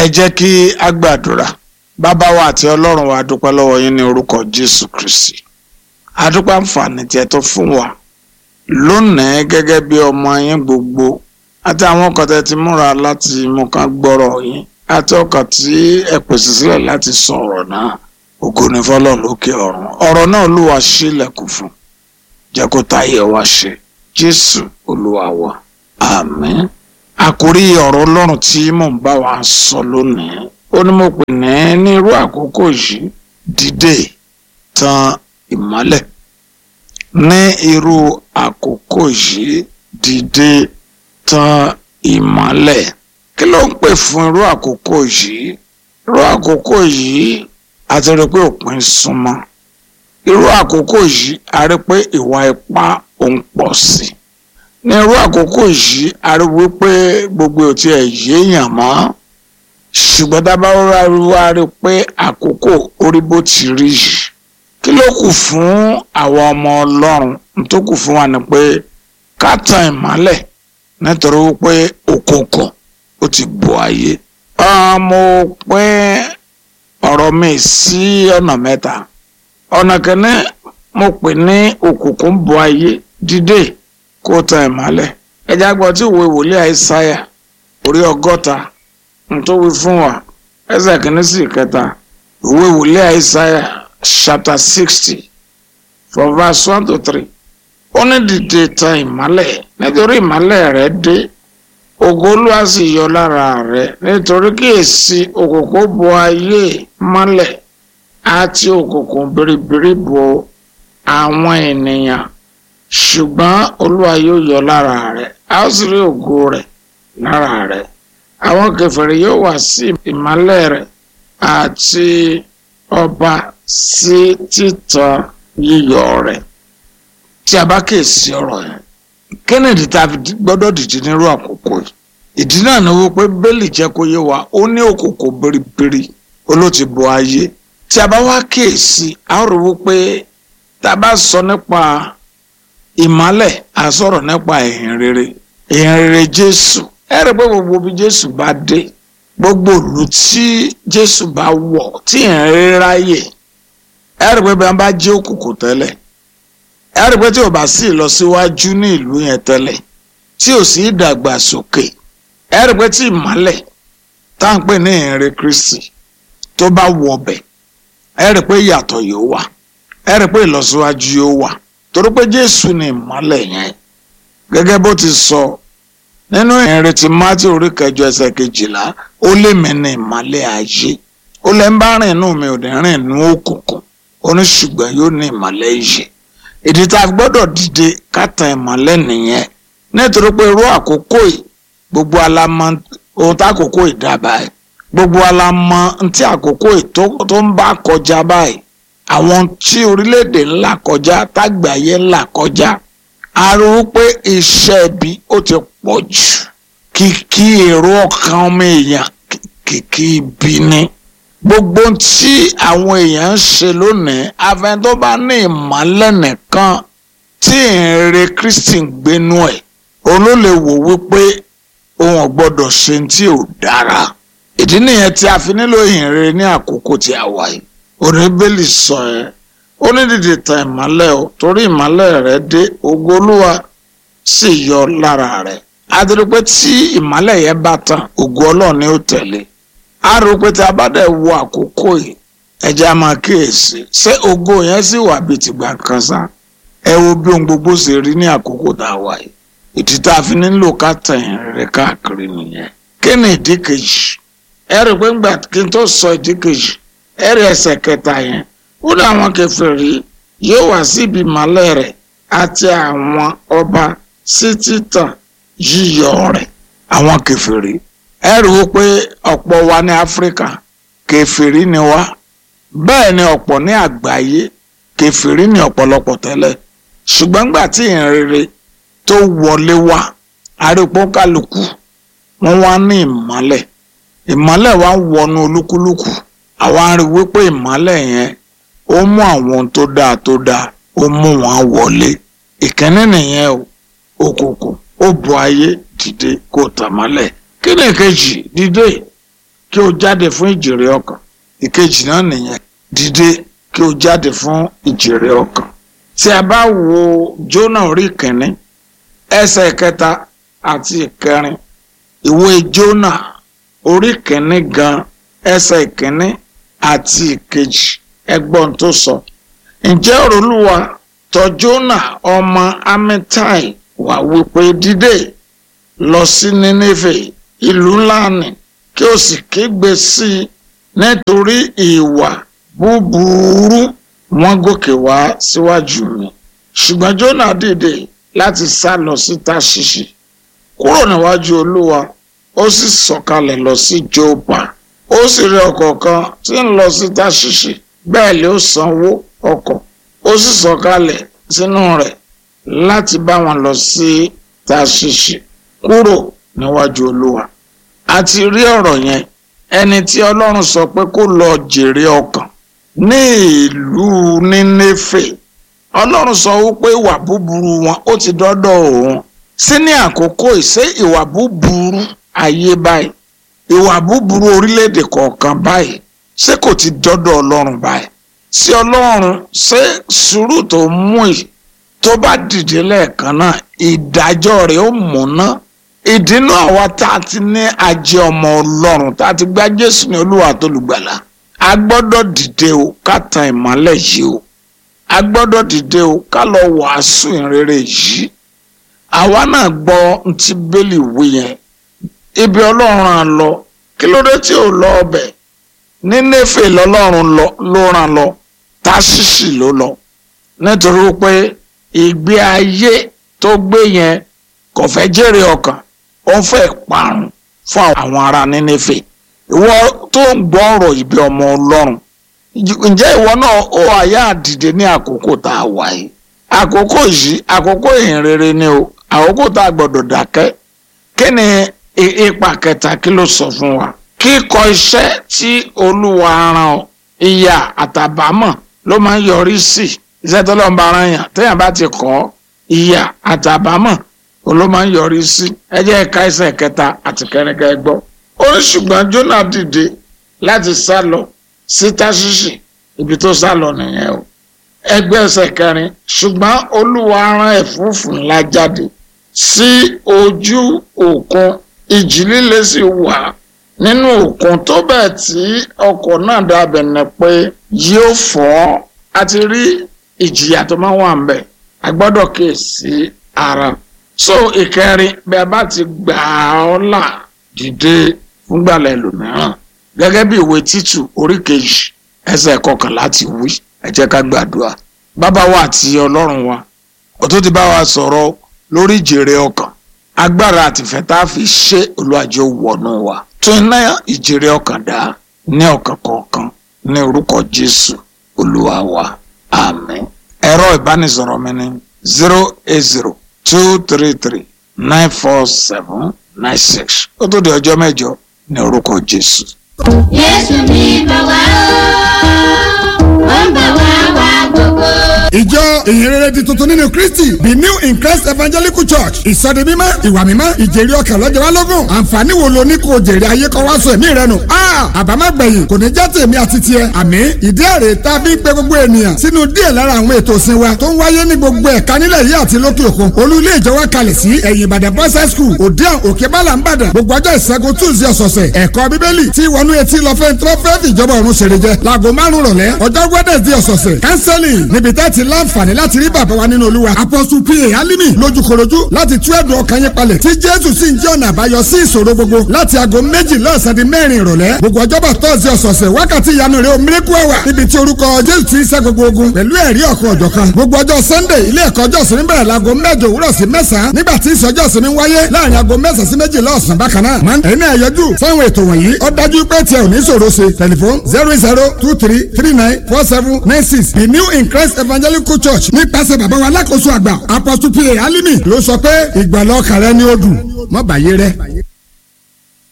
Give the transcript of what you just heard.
ẹ jẹ́ kí a gbàdúrà bàbá wa àti ọlọ́run wa dúpẹ́ lọ́wọ́ yín ní orúkọ jésù kristi adúpẹ́ àǹfààní tí ẹ tó fún wa lónìí gẹ́gẹ́ bí ọmọ yín gbogbo àti àwọn ọkàn tẹ́ ti múra láti mú ká gbọ́rọ̀ yín àti ọkàn tí ẹ pèsè sílẹ̀ láti sọ ọ̀rọ̀ náà ògo ni fọlọ́run lókè ọ̀run ọ̀rọ̀ náà olúwa ṣílẹ̀kùn fún jẹ́ kó táyé wa ṣe jésù olúwa wa àmín àkórí ọ̀rọ̀ ọlọ́run tí mò ń bá wa sọ lónìí ó ní mo pè ní ní irú àkókò yìí dìde tan ìmọ́lẹ̀ ní irú àkókò yìí dìde tan ìmọ́lẹ̀ kí ló ń pè fún irú àkókò yìí irú àkókò yìí a ti rí pé òpin súnmọ́ irú àkókò yìí a rí pé ìwà ipá ò ń pọ̀ sí i ní irú àkókò yìí a rí wípé gbogbo ò tiẹ̀ yéèyàn mọ́ ṣùgbọ́n dábàá wá rí pé àkókò orí bó ti rí yìí kí ló kù fún àwọn ọmọ ọlọ́run tó kù fún wa ni pé ká tan ìmọ́lẹ̀ nítorí wípé òkùnkùn ó ti bò ayé. mo pín ọ̀rọ̀ mi sí ọ̀nà mẹ́ta ọ̀nà kìíní mo pè ní òkùnkùn bò ayé dídè kó tan ìmọ́lẹ̀ ẹja gbọ́ tí ìwé wòlíì àìsáyà orí ọgọ́ta tó wí fún wa ẹsẹ̀ kìíní sí ìkẹta ìwé wòlíì àìsáyà chapter sixty from verse one to three ó ní dìde tan ìmọ́lẹ̀ nítorí ìmọ́lẹ̀ rẹ̀ dé ògo Olúwa sì yọ lára rẹ̀ nítorí kíyèsí òkùnkùn bo ayé mọ́lẹ̀ àti òkùnkùn biribiri bo àwọn ènìyàn ṣùgbọ́n Olúwa yóò yọ lára rẹ̀ a ó sì rí ògo rẹ̀ lára rẹ̀ àwọn kèfèrí yóò wá sí ìmọ́lẹ̀ rẹ̀ àti ọba sí títan yíyọ rẹ̀ tí a bá kíyèsí ọ̀rọ̀ yẹn kennedy tá a fi gbọ́dọ̀ dìde nírú àkókò yìí ìdí náà ni wípé bẹ́ẹ̀lì jẹ́ kó yé wa ó ní òkòkò biribiri olóòtú bo ayé tí a bá wá kíyèsí a ó rí wípé tá a bá sọ nípa ìmọ́lẹ̀ a sọ̀rọ̀ nípa ìhìn rere ìhìn rere jésù ẹ rí pé gbogbo bí jésù bá dé gbogbo ìlú tí jésù bá wọ̀ tí ìhìn rere ráyè ẹ rí pé bí wọ́n bá jẹ́ òkùnkùn tẹ́lẹ̀ ẹ rí pé tí ò bá sí ìlọsíwájú ní ìlú yẹn tẹ́lẹ̀ tí ò sí ìdàgbàsókè ẹ rí pé tí ìmọ́lẹ̀ tá à ń pè ní ìhìnrere Kristi tó bá wọ ọbẹ̀ ẹ rí pé ìyàtọ̀ yóò wà ẹ rí pé ìlọsíwájú yóò wà torí pé Jésù ni ìmọ́lẹ̀ yẹn gẹ́gẹ́ bó ti sọ nínú ìhìnrere ti Mátí orí kẹjọ ẹsẹ̀ kejìlá ó lé mi ní ìmọ́lẹ̀ ayé ó lẹ́ ń bá rìn inú mi ò ní rìn inú òkùnkùn ó ní ṣùgbọ́n yóò ní ìmọ́lẹ̀ ìyè ìdí tá a gbọ́dọ̀ dìde kátan ìmọ́lẹ̀ nìyẹn nítorí pé irú àkókò yìí gbogbo alamọ ohun tá àkókò yìí dábàá ẹ̀ gbogbo alamọ ntí àkókò yìí tó ń bá kọjá báyìí àwọn tí orílẹ̀-èdè ńlá kọjá tágbàáyé ńlá kọjá a rí i pé iṣẹ́ ibi ó ti pọ̀ jù kìkì èrò ọkàn ọmọ èèyàn kìkì ibi ni gbogbo tí àwọn èèyàn ń ṣe lónìí afẹ́n tó bá ní ìmọ̀lẹ̀ nìkan tí ìrere Kristi ń gbénú ẹ̀ òun ló lè wò wípé òun ò gbọ́dọ̀ ṣe tí ò dára ìdí nìyẹn tí a fi nílò ìhìnrere ní àkókò tí a wà yìí oníbélì sọ ẹ ó ní dìde tan ìmọ́lẹ̀ o torí ìmọ́lẹ̀ rẹ̀ dé ògo Olúwa sì yọ lára rẹ̀ a ti rí pé tí ìmọ́lẹ̀ yẹn bá tàn ògo Ọlọ́run ni ó tẹ̀lé a rò pé tí a bá dẹ̀ wo àkókò yìí ẹja máa kíyèsí ṣé ògo yẹn sì wà bíi tìgbà kan sá ẹ wo bí ohun gbogbo ṣe rí ní àkókò tá a wà yìí ìdí tá a fi nílò ká tẹ̀yìn rere káàkiri nìyẹn kí ni ìdí kejì ẹ rí pé ńgbà kí n tó sọ ìdí kejì ẹ rí ẹsẹ̀ kẹta yẹn ó ní àwọn kèfèrí yóò wá síbi ìmọ́lẹ̀ rẹ̀ àti àwọn ọba sí títàn yíyọ rẹ̀ àwọn kèfèrí ẹ rí i pé ọ̀pọ̀ wa ní áfíríkà kèfèrí ni wá bẹ́ẹ̀ ni ọ̀pọ̀ ní àgbáyé kèfèrí ni ọ̀pọ̀lọpọ̀ tẹ́lẹ̀ ṣùgbọ́n gbà tí ìrere tó wọlé wá arípọ́ kálukú wọ́n wá ní ìmọ́lẹ̀ ìmọ́lẹ̀ wá ń wọnú olúkúlùkù àwa rí wípé ìmọ́lẹ̀ yẹn ó mú àwọn ohun tó dáa tó dáa ó mú wọn wọlé ìkíní nìyẹn o òkùnkùn ó bu ayé dìde kó tàn mọ́lẹ̀ kí ni kejì dìde kí o jáde fún ìjèrè ọkàn ìkejì náà nìyẹn dìde kí o jáde fún ìjèrè ọkàn tí a bá wo Jónà orí kìíní ẹsẹ̀ kẹta àti ìkẹrin ìwé Jónà orí kìíní gan ẹsẹ̀ ìkíní àti ìkejì ẹgbọ́n tó sọ ǹjẹ́ ọ̀rọ̀ Olúwa tọ̀ Jónà ọmọ Amittai wá wípé dìde lọ sí Nínéfè ìlú ńlá nì kí o sì kégbe sí i nítorí ìwà búburú wọn gòkè wá síwájú mi ṣùgbọ́n Jónà dìde láti sá lọ sí Táṣíṣì kúrò níwájú Olúwa ó sì sọ̀kalẹ̀ lọ sí Jópa ó sì rí ọkọ̀ kan tí ń lọ sí Táṣíṣì bẹ́ẹ̀ lé ó sanwó ọkọ̀ ó sì sọ̀kalẹ̀ sínú rẹ̀ láti bá wọn lọ sí Táṣíṣì kúrò níwájú Olúwa a ti rí ọ̀rọ̀ yẹn ẹni tí Ọlọ́run sọ pé kó lọ jèrè ọkàn ní ìlú Nínéfè Ọlọ́run sọ wípé ìwà búburú wọn ó ti dọ́dọ̀ òun sí ní àkókò ìṣe ìwà búburú ayé báyìí ìwà búburú orílẹ̀-èdè kọ̀ọ̀kan báyìí ṣé kò ti dọ́dọ̀ Ọlọ́run báyìí sí Ọlọ́run ṣé sùúrù tó mú yìí tó bá dìde lẹ́ẹ̀kan náà ìdájọ́ rẹ̀ ó múná ìdínú àwa tá a ti ní ajé ọmọ Ọlọ́run tá a ti gba Jésù ní Olúwa tó lùgbàlà a gbọ́dọ̀ dìde o ká tan ìmọ́lẹ̀ yìí o a gbọ́dọ̀ dìde o ká lọ wàásù ìrere yìí àwa náà gbọ́ ntí bẹ́ẹ̀lì wí yẹn ibi ọlọ́run ràn lọ kí ló dé tí ò lọ ọbẹ̀ ní Néfè lọ́lọ́run ló ràn lọ Táṣíṣì ló lọ nítorí pé ìgbé ayé tó gbé yẹn kò fẹ́ jèrè ọkàn ó fẹ́ parun fún àwọn ará Nínéfè ìwọ tó ń gbọ́ ọ̀rọ̀ ìbí ọmọ ọlọ́run ǹjẹ́ ìwọ náà ó àyà àdìde ní àkókò tá a wà yìí àkókò yìí àkókò ìhìnrere ni o àkókò tá a gbọ́dọ̀ dákẹ́ kí ni ipa kẹta kí ló sọ fún wa kíkọ iṣẹ́ tí olúwa rán ọ ìyà àtàbámọ̀ ló máa ń yọrí sí iṣẹ́ tó lọ́n bá rán yàn téèyàn bá ti kọ́ ìyà àtàbámọ̀ ló máa ń yọrí sí ẹ jẹ́ ẹ̀ka ẹsẹ̀ kẹta àti kẹrìnkẹ gbọ́ ó ní ṣùgbọ́n Jónà dìde láti sá lọ sí Táṣíṣì ibi tó sá lọ nìyẹn o ẹgbẹ́ ẹsẹ̀ kẹrin ṣùgbọ́n olúwa rán ẹ̀fúùfù ńlá jáde sí ojú òkun ìjì líle sì wà nínú òkun tó bẹ́ẹ̀ tí ọkọ̀ náà dàbẹ̀ ní pé yóò fọ́ a ti rí ìjìyà tó máa wà ńbẹ̀ a gbọ́dọ̀ kíyèsí ara so ìkẹrin bí a bá ti gbà ọ́ là dìde fúngbàlẹ̀ lòmíràn gẹ́gẹ́ bí ìwé títù orí kejì ẹsẹ̀ kọkànlá ti wí ẹ jẹ́ ká gbàdúrà bàbá wa àti ọlọ́run wa ó tó ti bá wa sọ̀rọ̀ lórí ìjèrè ọkàn agbára àtìfẹ́ tá a fi ṣe olùwàjò wọnú wa tún iná ìjèrè ọkàn dá ní ọkàn kọ̀ọ̀kan ní orúkọ jésù olúwa wa àmín ẹ̀rọ ìbánisọ̀rọ̀ mi ní zero eight zero two three three nine four seven nine six ó tó di ọjọ́ mẹ́jọ ní orúkọ jésù. Jésù ní bá wá ó ń bá wá wá gbogbo. ìjọ ìhìnrere di tuntun nínú kristi the new in christ evangelical church ìsọdi mímọ́ ìwà mímọ́ ìjèrè ọkàn lọ́jọ́ wa lógún àǹfààní wo lo ní kò jèrè ayé kọ́ wá sọ ẹ̀mí rẹ nù. àbámágbẹ̀yìn kò ní já tèmi àti tiẹ̀ àmì ìdí èrè tá a fi ń pe gbogbo ènìyàn sínú díẹ̀ lára àwọn ètò ìsìn wa tó ń wáyé ní gbogbo ẹ̀ka nílẹ̀ yìí àti lókè òkun olú ilé ìjọ wa kalẹ̀ sí ẹ̀yìn ìbàdàn boys high school òdiàn òkè bálà ńbàdàn gbogbo ọjọ́ ìṣẹ́gun tuesday ọ̀sọ̀ọ̀sẹ̀ ẹ̀kọ́ bíbélì tí wọnú etí lọ fẹ́ tó fẹ́ fìjọba ọ̀run ṣèrè jẹ láago márùn rọ̀lẹ́ ọjọ́ wednesday ọ̀sọ̀ọ̀sẹ̀ counseling níbi tẹ́ ti láǹfààní láti rí bàbá wa nínú olúwa apostle pa alimi lójúkorojú láti tú ẹ̀dùn ọkàn yín palẹ̀ tí jésù sì ń jẹ́ ọ̀nà àbáyọ sí ìṣòro gbogbo láti aago méjì lọ́sàn-án di mẹ́rin ìrọ̀lẹ́ gbogbo ọjọ́bọ̀ tọ́sí ọ̀sọ̀ọ̀sẹ̀ wákàtí ìyanu rẹ̀ miracle hour níbi tí orúkọ jésù ti ń ṣẹ́ gbogbo ogun pẹ̀lú ẹ̀rí ọ̀kan ọ̀jọ̀kan gbogbo ọjọ́ sunday ilé ẹ̀kọ́ ọjọ́ ìsinmi bẹ̀rẹ̀ láago mẹ́jọ òwúrọ̀ sí mẹ́sàn-án nígbà tí ìsọjọ́ ìsinmi wáyé láàrin aago mẹ́sàn-án sí méjì lọ́sàn-án bákan náà máa ń ẹ̀yin náà yọjú sáwọn ètò wọ̀nyí ó dájú pé tiẹ̀ ò ní ṣòro ṣe tẹlifon zero zero two three three nine four seven nine six the new in christ evangelical church nípasẹ̀ bàbá wa alákòóso àgbà apostle pa alimi ló sọ pé ìgbàlọ́ kàrẹ́ ni ó dùn mọ́ bàyé rẹ̀.